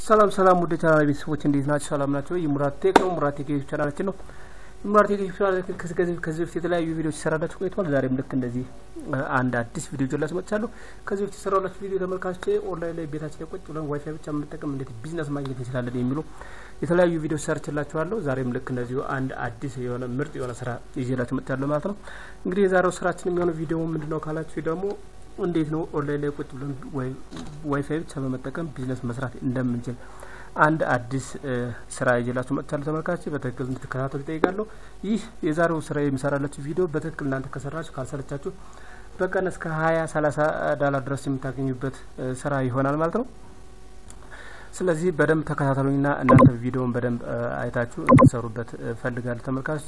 ሰላም ሰላም ወደ ቻናል ቤተሰቦች እንዴት ናቸው? ሰላም ናቸው? የሙራት ቴክ ነው። ሙራት ቴክ ዩቲዩብ ቻናላችን ነው። የሙራት ቴክ ዩቲዩብ ቻናላችን ከዚህ በፊት የተለያዩ ቪዲዮዎች ይሰራላችሁ ቆይቷል። ዛሬም ልክ እንደዚህ አንድ አዲስ ቪዲዮ ይዤላችሁ መጥቻለሁ። ከዚህ በፊት የሰራላችሁ ቪዲዮ ተመልካቾች ኦንላይን ላይ ቤታችን ላይ ቁጭ ብለን ዋይፋይ ብቻ የምንጠቀም እንዴት ቢዝነስ ማግኘት እንችላለን የሚሉ የተለያዩ ቪዲዮ ሰርችላችኋለሁ። ዛሬም ልክ እንደዚሁ አንድ አዲስ የሆነ ምርጥ የሆነ ስራ ይዤላችሁ መጥቻለሁ ማለት ነው። እንግዲህ የዛሬው ስራችን የሚሆነው ቪዲዮ ምንድነው ካላችሁ ደግሞ እንዴት ነው ኦንላይን ላይ ቁጭ ብለን ዋይፋይ ብቻ በመጠቀም ቢዝነስ መስራት እንደምንችል አንድ አዲስ ስራ ይዤላችሁ መጥቻለሁ። ተመልካቾች በትክክል እንድትከታተሉ ይጠይቃለሁ። ይህ የዛሬው ስራ የሚሰራላችሁ ቪዲዮ በትክክል እናንተ ከሰራችሁ ካልሰለቻችሁ በቀን እስከ ሀያ ሰላሳ ዳላር ድረስ የምታገኙበት ስራ ይሆናል ማለት ነው። ስለዚህ በደንብ ተከታተሉኝና እናንተ ቪዲዮውን በደንብ አይታችሁ እንድትሰሩበት ፈልጋለሁ ተመልካቾች።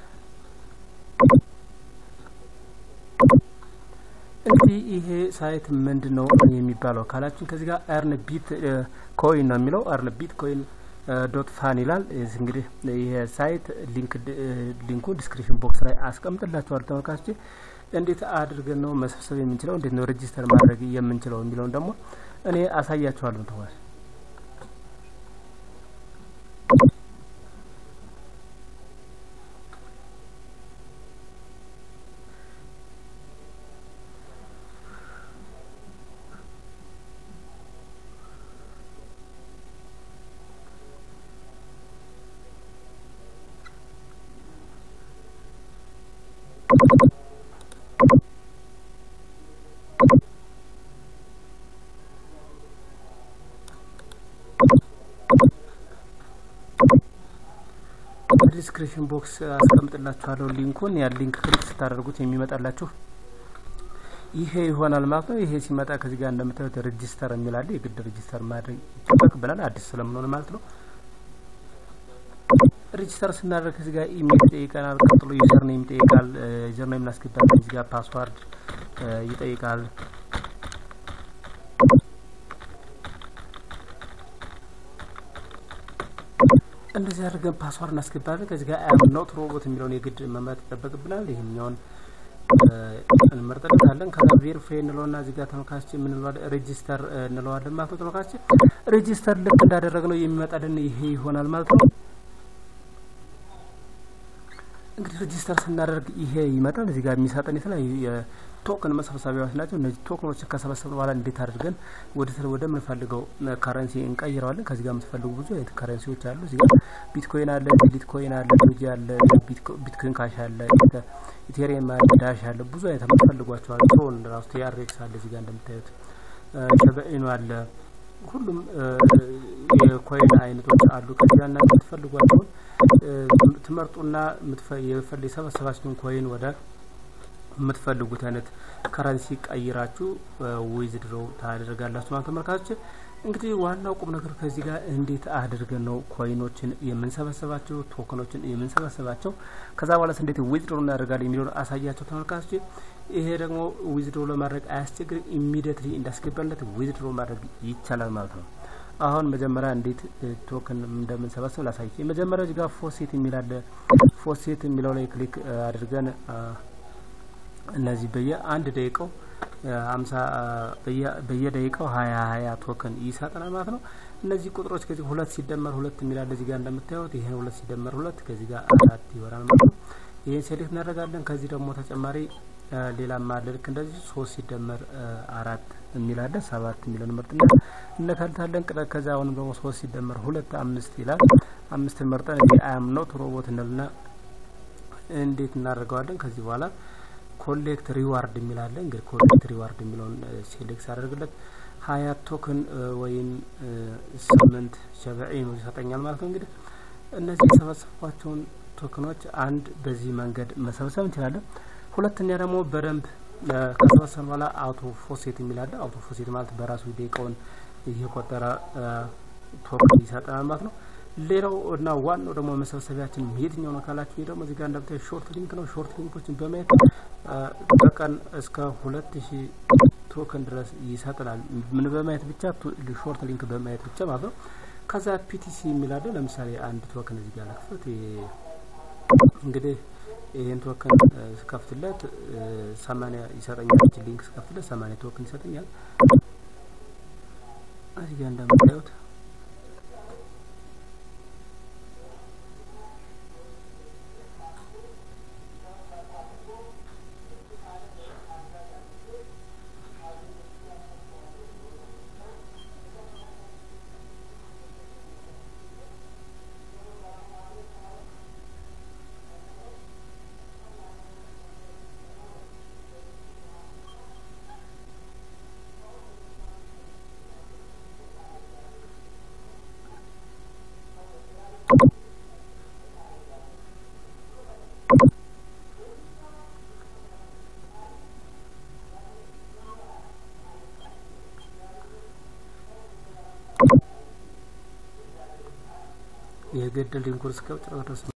እንግዲህ ይሄ ሳይት ምንድን ነው የሚባለው ካላችን ከዚህ ጋር አርን ቢት ኮይን ነው የሚለው አርን ቢት ኮይን ዶት ፋን ይላል። እንግዲህ ይሄ ሳይት ሊንክ ሊንኩ ዲስክሪፕሽን ቦክስ ላይ አስቀምጥላችኋል ተመልካቾች። እንዴት አድርገን ነው መሰብሰብ የምንችለው እንዴት ነው ሬጂስተር ማድረግ የምንችለው የሚለውን ደግሞ እኔ አሳያችኋለሁ ተዋል ዲስክሪፕሽን ቦክስ አስቀምጥላችኋለሁ ሊንኩን። ያ ሊንክ ክሊክ ስታደርጉት የሚመጣላችሁ ይሄ ይሆናል ማለት ነው። ይሄ ሲመጣ ከዚህ ጋር እንደምታዩት ሬጂስተር የሚላለ የግድ ሬጂስተር ማድረግ ይጠበቅብናል አዲስ ስለምንሆን ማለት ነው። ሬጂስተር ስናደርግ ከዚህ ጋር ኢሜል ይጠይቀናል። ቀጥሎ ዩዘር ኔም ይጠይቃል። ዩዘር ኔም እናስገባለን። ከዚህ ጋር ፓስዋርድ ይጠይቃል። እንደዚህ አድርገን ፓስዋርድ እናስገባለን። ከዚህ ጋር አም ኖት ሮቦት የሚለውን የግድ መምረጥ ይጠበቅብናል። ይህኛውን እንመርጥለታለን። ከዛ ቬሪፋይ እንለውና እዚህ ጋር ተመልካች የምንለዋለን ሬጂስተር እንለዋለን ማለት ነው። ተመልካች ሬጂስተር ልክ እንዳደረግነው የሚመጣልን ይሄ ይሆናል ማለት ነው። እንግዲህ ሬጂስተር ስናደርግ ይሄ ይመጣል። እዚህ ጋር የሚሰጠን የተለያዩ የቶክን መሰብሰቢያዎች ናቸው። እነዚህ ቶክኖችን ከሰበሰብን በኋላ እንዴት አድርገን ወደ ወደ ምንፈልገው ከረንሲ እንቀይረዋለን። ከዚህ ጋር የምትፈልጉ ብዙ አይነት ከረንሲዎች አሉ። እዚህ ጋር ቢትኮይን አለ፣ ቢት ኮይን አለ፣ ዶጂ አለ፣ ቢትኮይን ካሽ አለ፣ ኢቴሪየም አለ፣ ዳሽ አለ። ብዙ አይነት የምትፈልጓቸው አሉ። ትሮን ራሱ ቲአርኤክስ አለ። እዚህ ጋር እንደምታዩት ሸበኢኑ አለ። ሁሉም የኮይን አይነቶች አሉ። ከዚህ ጋር እናንተ የምትፈልጓቸውን ትመርጡና የሰበሰባችሁን ኮይን ወደ የምትፈልጉት አይነት ከረንሲ ቀይራችሁ ዊዝድሮው ታደርጋላችሁ ማለት ተመልካቾች። እንግዲህ ዋናው ቁም ነገር ከዚህ ጋር እንዴት አድርገን ነው ኮይኖችን የምንሰበሰባቸው ቶክኖችን የምንሰበሰባቸው ከዛ በኋላስ እንዴት ዊዝድሮ እናደርጋለን የሚለውን አሳያቸው ተመልካቾች። ይሄ ደግሞ ዊዝድሮ ለማድረግ አያስቸግር፣ ኢሚዲየትሊ እንዳስገባለት ዊዝድሮ ማድረግ ይቻላል ማለት ነው። አሁን መጀመሪያ እንዴት ቶክን እንደምንሰበስብ ላሳይ። የመጀመሪያው እዚህ ጋር ፎሴት የሚል አለ። ፎሴት የሚለው ላይ ክሊክ አድርገን እነዚህ በየ አንድ ደቂቃው ሀምሳ በየደቂቃው ሀያ ሀያ ቶክን ይሰጠናል ማለት ነው። እነዚህ ቁጥሮች ከዚህ ሁለት ሲደመር ሁለት የሚላለ እዚህ ጋር እንደምታዩት ይህን ሁለት ሲደመር ሁለት ከዚህ ጋር አራት ይሆናል ማለት ነው። ይህን ሴሌክት እናደርጋለን። ከዚህ ደግሞ ተጨማሪ ሌላም አለ ልክ እንደዚህ ሶስት ሲደመር አራት የሚላለ ሰባት የሚለን መርጥና እነካልታለን። ቅጠ ከዛ አሁንም ደግሞ ሶስት ሲደመር ሁለት አምስት ይላል። አምስትን መርጠን እዚህ አም ኖት ሮቦት እንልና እንዴት እናደርገዋለን። ከዚህ በኋላ ኮሌክት ሪዋርድ የሚላለ እንግዲህ ኮሌክት ሪዋርድ የሚለውን ሴሌክት አደርግለት ሀያ ቶክን ወይም ስምንት ሸበዒን ይሰጠኛል ማለት ነው። እንግዲህ እነዚህ የሰበሰብኳቸውን ቶክኖች አንድ በዚህ መንገድ መሰብሰብ እንችላለን። ሁለተኛ ደግሞ በደንብ ከሰበሰብን በኋላ አውቶ ፎሴት የሚላለ አውቶ ፎሴት ማለት በራሱ ደቂቃውን እየቆጠረ ቶክን ይሰጠናል ማለት ነው። ሌላው እና ዋናው ደግሞ መሰብሰቢያችን የትኛው ነው ካላችሁ ይህ ደግሞ እዚህ ጋር እንደምታዩ ሾርት ሊንክ ነው። ሾርት ሊንኮችን በማየት በቀን እስከ ሁለት ሺህ ቶክን ድረስ ይሰጠናል። ምን በማየት ብቻ ሾርት ሊንክ በማየት ብቻ ማለት ነው። ከዛ ፒቲሲ የሚላለ ለምሳሌ አንድ ቶክን እዚህ ጋር ለክፈት እንግዲህ ይህን ቶክን ስከፍትለት ሰማኒያ ይሰጠኛል። ይችን ሊንክ ስከፍትለት ሰማኒያ ቶክን ይሰጠኛል። እዚህ ጋር እንደምታዩት የገደል ሊንኩን እስከ መጨረሻ ድረስ